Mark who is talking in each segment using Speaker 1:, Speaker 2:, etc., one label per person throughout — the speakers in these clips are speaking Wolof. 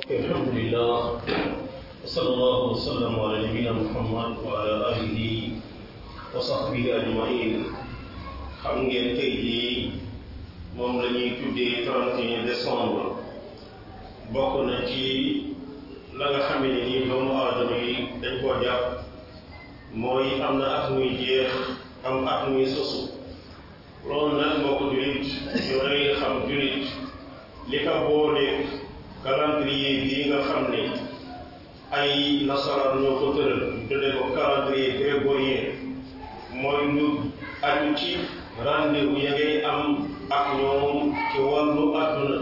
Speaker 1: الحمد لله وصلى الله وسلم على نبينا محمد وعلى آله وصحبه أجمعين xam ngeen tey jii moom la ñuy tuddee 31 décembre bokk na ci la nga xam ne nii doomu aadama yi dañ koo jàpp mooy am na at muy jeex am at muy sosu loolu nag moo ko julit yow da ngay xam julit li ka boole calendrier bii nga xam ne ay nasaraan ñoo ko tëral tuddee ko calendrier grégorien mooy lu aju ci rendez-vous ya ngay am ak ñoom ci wàllu àdduna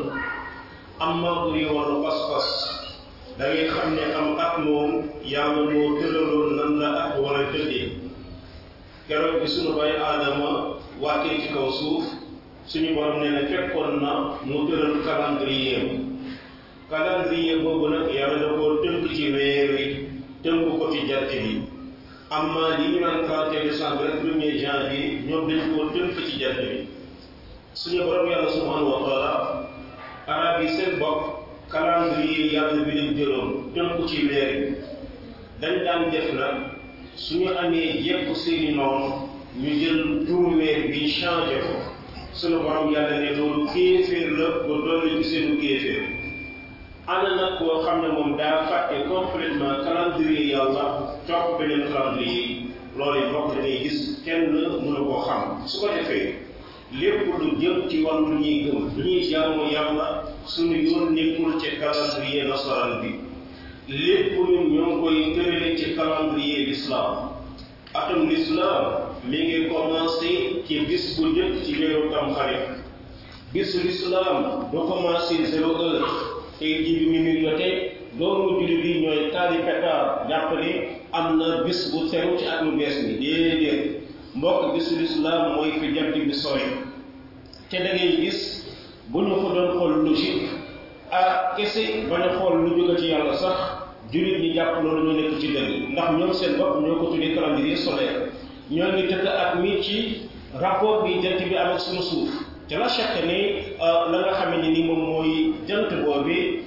Speaker 1: am ma buri wàllu pas-pas da ngay xam ne am at moom yàlla moo tëraloon nan la at war a tëddee keroog bi sunu bay aadama wàccee ci kaw suuf suñu borom nee na fekkoon na mu tëral calendrier calendrier boobu nag yàlla da koo tënk ci weer wi tënk ko ci jant bi amma li ñu naan 31 décembre rek premier janvier ñoom dañ koo tënk ci jant bi suñu borom yàlla subhanahu wa taala arab yi seen bopp calendrier yàlla bi leen jëloon tënk ci weer wi dañ daan def nag suñu amee jekku seeni noonu ñu jël turu weer bi changé ko suñu borom yàlla ne loolu kéeféer la ba dolli ci seenu kéeféer ana nag koo xam ne moom daa fàtte complètement calendrier yàlla topp beneen calendrier loolu bokk da ngay gis kenn mënu koo xam su ko defee lépp lu jëm ci wàllu lu ñuy gëm lu ñuy jaamu yàlla suñu yoon nekkul ci calendrier nasaraan bi lépp ñun ñoo ngi koy tërale ci calendrier l'islam atum l'islam mi ngi commencé ci bis bu njëkk ci weeru tamxarit bisu l'islam du commencé zéro heure tey jii bi mu ngi jotee doomu jullit yi ñooy taali pétard jàpp ne am na bis bu teru ci at mu bees mi déedéet mbokk bisu lislaam mooy fi jant bi sooy te da ngay gis bu ñu ko doon xool logique ah kese bañ a xool lu jóge ci yàlla sax jullit ñi jàpp loolu ñu nekk ci dëgg ndax ñoom seen bopp ñoo ko tuddee calendrier solaire ñoo ngi tëdd at mi ci rapport bi jant bi am ak suñu suuf te la chaque ne la nga xam ne ni moom mooy jant boobi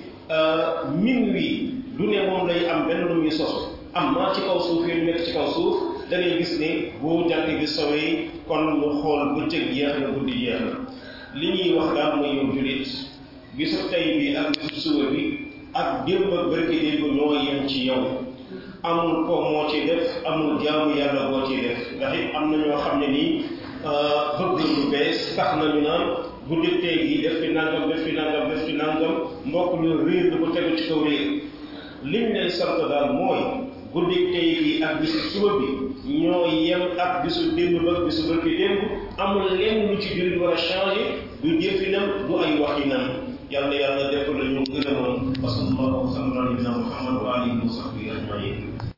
Speaker 1: minuit du ne moom lay am benn lu muy sosu am na ci kaw suuf yi nekk ci kaw suuf da ngay gis ne bu jant bi sowee kon mu xool bëccëg jeex na guddi jeex na li ñuy wax daal mooy yow julit bisu tey bi ak bisu suba bi ak démb ak bërki démb ñoo yem ci yow amul ko moo ci def amul jaamu yàlla boo ci def ndax it am na ñoo xam ne nii bëgg lu bees tax nañu naan guddi tey gi def fi nangam def fi nangam def fi nangam mbokk ñu réer du ko tegu ci kaw réer liñ lay sant daal mooy guddi tey gi ak bisu suba bi ñoo yem ak bisu démb ba bisu bërki démb amul lenn lu ci jullit war a changé du jëfinam du ay waxinam yàlla yàlla def la ñu gën a moom wa sallallahu wa sallam ala nabina muhammad wa alihi wa sahbihi ajmain